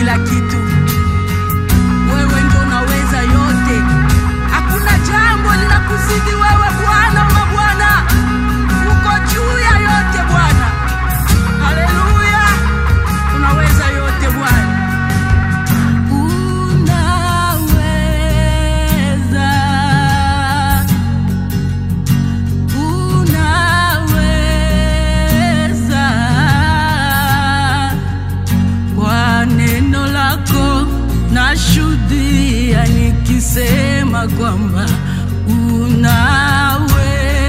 kila kitu. Wewe ndo unaweza yote, hakuna jambo linakuzidi wewe, Bwana wa mabwana, uko juu ya yote Bwana. Haleluya, unaweza yote Bwana. Unaweza, unaweza kwa neno lako nashuhudia nikisema kwamba unaweza.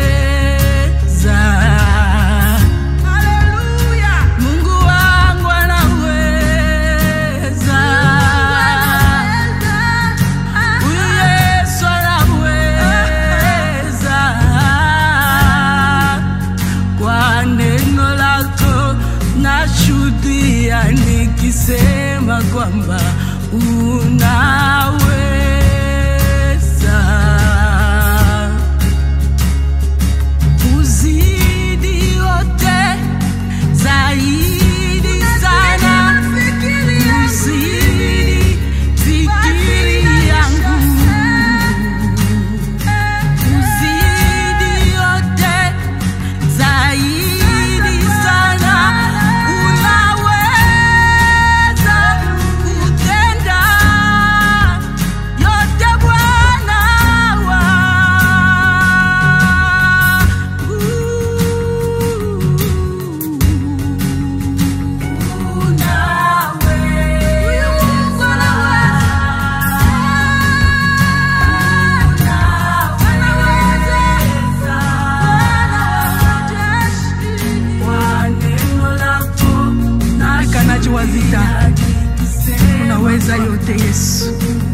Haleluya, Mungu wangu anaweza. Huyu Yesu anaweza. Kwa neno lako nashuhudia nikisema kwamba unaweza. Uzidi yote zaidi sana, uzidi fikiri yangu uzidi yote zaidi sana, unaweza kutenda yote Bwana wangu. Unaweza. Mungu Mpiganaji wa vita, unaweza yote Yesu.